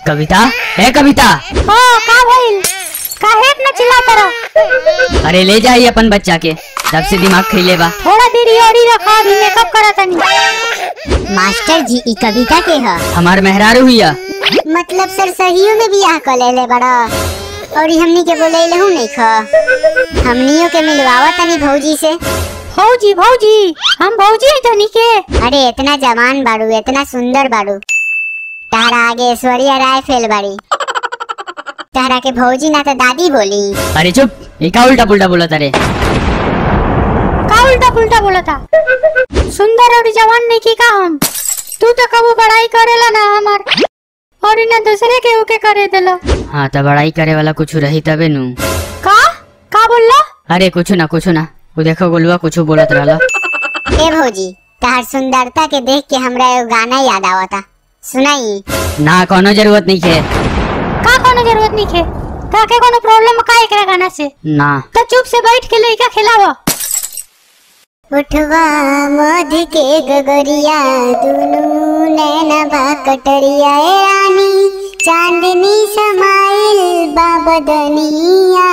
कविता है कविता हो का भइल काहे इतना चिल्लाता रहो अरे ले जाइए अपन बच्चा के तब से दिमाग खिले बा थोड़ा देर और ही रखा अभी मेकअप करा तनी मास्टर जी ई कविता के ह हमार मेहरारू हुआ मतलब सर सहियो में बियाह कर लेले बड़ा और ई हमनी के बोले लहू नहीं ख हमनियों के मिलवावा तनी भौजी से भौजी भौजी हम भौजी हैं धनी के अरे इतना जवान बाड़ू इतना सुंदर बाड़ू तारा आगे ऐश्वर्या राय फेल बाड़ी तारा के भौजी ना तो दादी बोली अरे चुप ये का उल्टा पुल्टा बोला तारे का उल्टा पुल्टा बोला था सुंदर और जवान नहीं की का हम तू तो कबू बड़ाई करेला ना हमार और इन्हें दूसरे के ओके करे देला हाँ तो बड़ाई करे वाला कुछ रही तबे नु का का बोलला अरे कुछ ना कुछ ना वो देखो गोलुआ कुछ बोलत रहला ए भौजी तार सुंदरता के देख के हमरा एगो गाना याद आवता सुनाई ना कोनो जरूरत नहीं है का कोनो जरूरत नहीं है ताके कोनो प्रॉब्लम का एकरा गाना से ना तो चुप से बैठ के लइका खिलावा उठवा मध के गगरिया दुनू नैना बा कटरिया ए रानी चांदनी समाइल बाबदनिया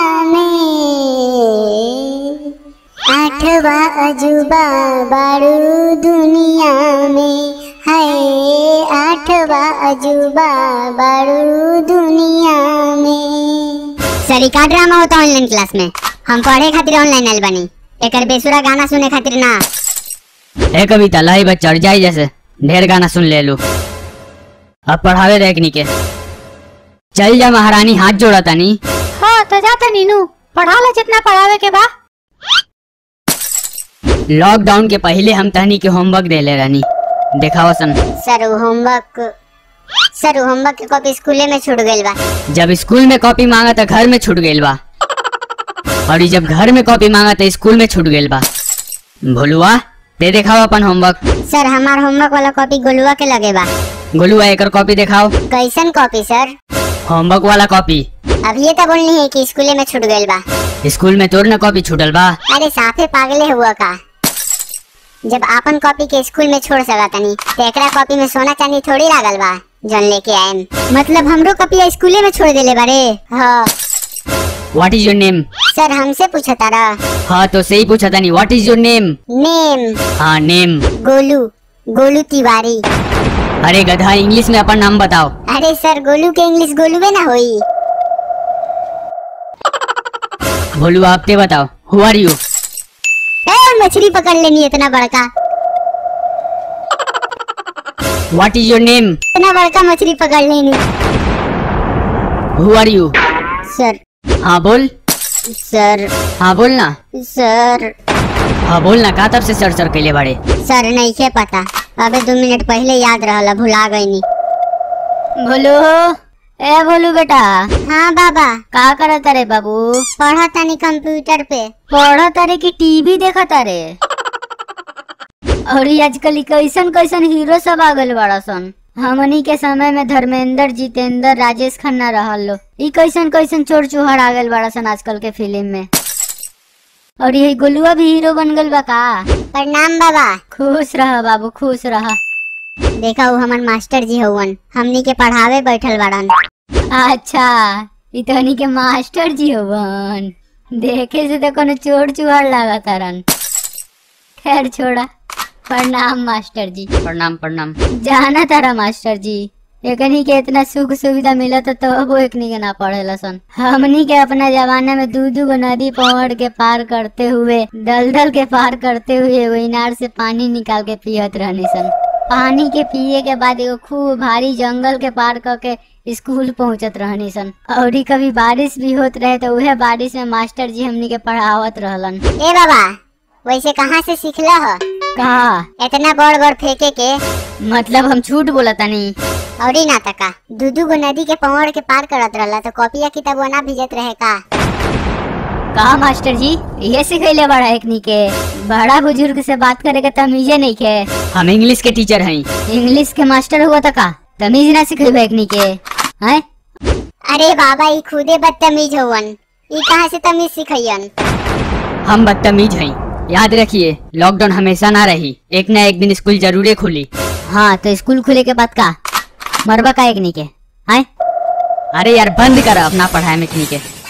में आठवा अजूबा बारू दुनिया में है आठवा अजूबा बारू दुनिया में सर का ड्रामा होता ऑनलाइन क्लास में हम पढ़े खातिर ऑनलाइन आइल बनी एकर बेसुरा गाना सुने खातिर ना ए कविता लाई बच्चा चढ़ जाई जैसे ढेर गाना सुन ले लू अब पढ़ावे देखनी के चल जा महारानी हाथ जोड़ा तानी हाँ तो जाता नीनू पढ़ा ले जितना पढ़ावे के बा लॉकडाउन के पहले हम तहनी के होमवर्क दे ले रहनी देखावा सन सर उ होमवर्क सर उ होमवर्क के कॉपी स्कूले में छूट गइल बा जब स्कूल में कॉपी मांगा तो घर में छूट गइल बा और ई जब घर में कॉपी मांगा तो स्कूल में छूट गइल बा भोलुआ दे देखाओ अपन होमवर्क सर हमार होमवर्क वाला कॉपी गोलुआ के लगे बा गोलुआ एकर कॉपी दिखाओ कैसन कॉपी सर होमवर्क वाला कॉपी अब ये तो बोलनी है कि स्कूले में छूट गइल बा स्कूल में तोर न कॉपी छूटल बा अरे साफे पागले हुआ का जब आपन कॉपी के स्कूल में छोड़ सका तनी तो एकरा कॉपी में सोना चांदी थोड़ी लागल बा जौन लेके आएम मतलब हमरो कॉपी स्कूले में छोड़ देले बारे हाँ what is your name sir हमसे पूछा तारा हाँ तो सही पूछा था नहीं what is your name name हाँ नेम गोलू गोलू तिवारी अरे गधा इंग्लिश में अपन नाम बताओ अरे सर गोलू के इंग्लिश गोलूवे ना होई भोलुआ आप ते बताओ हु आर यू ए मछली पकड़ लेनी इतना बड़का व्हाट इज योर नेम इतना बड़का मछली पकड़ लेनी हु आर यू सर हाँ बोल सर हाँ बोल ना सर हाँ बोल ना का तब से सर सर कैले बाड़े सर नहीं के पता अबे दो मिनट पहले याद रहला भुला गईनी भोलू ए भोलू बेटा हाँ बाबा का करत रे बाबू पढ़ा तनी कंप्यूटर पे पढ़ तारे की टीवी देखा तारे और ये आजकल ई कैसन कैसन हीरो सब आ गइल बड़ा सन हमनी के समय में धर्मेंद्र जितेंद्र राजेश खन्ना रहल लो ई कैसन कैसन चोर चुहार आ गइल बड़ा सन आजकल के फिल्म में और ये गोलुआ भी हीरो बन गइल बा का प्रणाम बाबा खुश रह बाबू खुश रह देखा वो हमार मास्टर जी हवन हमनी के पढ़ावे बैठल बाड़न अच्छा ई तहनी के मास्टर जी होवन देखे से तो कोनो चोर चुहार लागत तारन खैर छोड़ा प्रणाम मास्टर जी प्रणाम प्रणाम जाना तारा मास्टर जी एकनी के इतना सुख सुविधा मिलत तो वो एकनी के ना पढ़ेला सन हमनी के अपना जमाने में दू दू गो नदी पहाड़ के पार करते हुए दलदल के पार करते हुए वो इनार से पानी निकाल के पियत रहनी सन पानी के पिए के बाद एगो खूब भारी जंगल के पार करके स्कूल पहुंचत रहनी सन और ई कभी बारिश भी होत रहे तो उहे बारिश में मास्टर जी हमनी के पढ़ावत रहलन ए बाबा वैसे कहाँ से सीखला ह कहा इतना बड़ बड़ फेंके के मतलब हम झूठ बोला तनी और ही ना तका दू दू गो नदी के पहाड़ के पार करत रहला तो कॉपिया किताबवा ना भिजत रहे का कहा मास्टर जी ये सिखैले बड़ा एकनी के बड़ा बुजुर्ग से बात करे के तमीजे नहीं के हम इंग्लिश के टीचर हैं इंग्लिश के मास्टर हुआ था का तमीज ना सिखेबे एकनी के हैं अरे बाबा ई खुदे बदतमीज हवन ई कहाँ से तमीज सिखैयन हम बदतमीज हैं याद रखिए लॉकडाउन हमेशा ना रही एक ना एक दिन स्कूल जरूर खुली हाँ तो स्कूल खुले के बाद का मरबा का एकनी के हैं अरे यार बंद कर अपना पढ़ाई में के